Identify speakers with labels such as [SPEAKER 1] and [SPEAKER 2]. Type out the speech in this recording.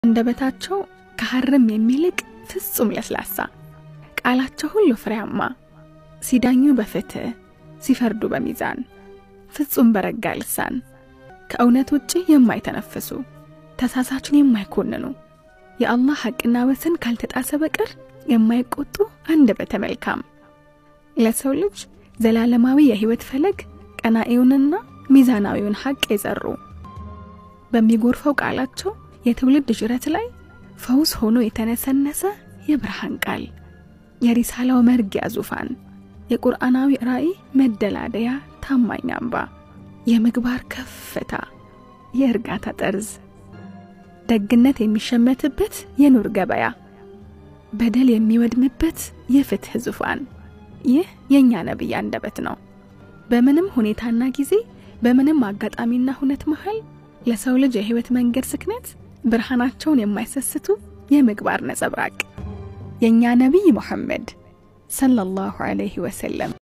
[SPEAKER 1] አንደበታቸው ከሐርም የሚልቅ ፍጹም ለስላሳ፣ ቃላቸው ሁሉ ፍሬያማ፣ ሲዳኙ በፍትህ ሲፈርዱ በሚዛን ፍጹም በረጋ ልሳን ከእውነት ውጭ የማይተነፍሱ ተሳሳችን የማይኮንኑ የአላህ ሐቅና ወሰን ካልተጣሰ በቀር የማይቆጡ አንደበተ መልካም ለሰው ልጅ ዘላለማዊ የሕይወት ፈለግ ቀናኢውንና ሚዛናዊውን ሐቅ የዘሩ በሚጎርፈው ቃላቸው የትውልድ ጅረት ላይ ፈውስ ሆኖ የተነሰነሰ የብርሃን ቃል የሪሳላው መርጊያ ዙፋን የቁርአናዊ ራእይ መደላደያ ታማኝ አምባ የምግባር ከፍታ የእርጋታ ጠርዝ ደግነት የሚሸመትበት የኑር ገበያ በደል የሚወድምበት የፍትህ ዙፋን ይህ የእኛ ነቢይ አንደበት ነው። በምንም ሁኔታና ጊዜ በምንም አጋጣሚና ሁነት መሃል ለሰው ልጅ የሕይወት መንገድ ስክነት ብርሃናቸውን የማይሰስቱ የምግባር ነጸብራቅ የእኛ ነቢይ ሙሐመድ ሰለላሁ ዐለይሂ ወሰለም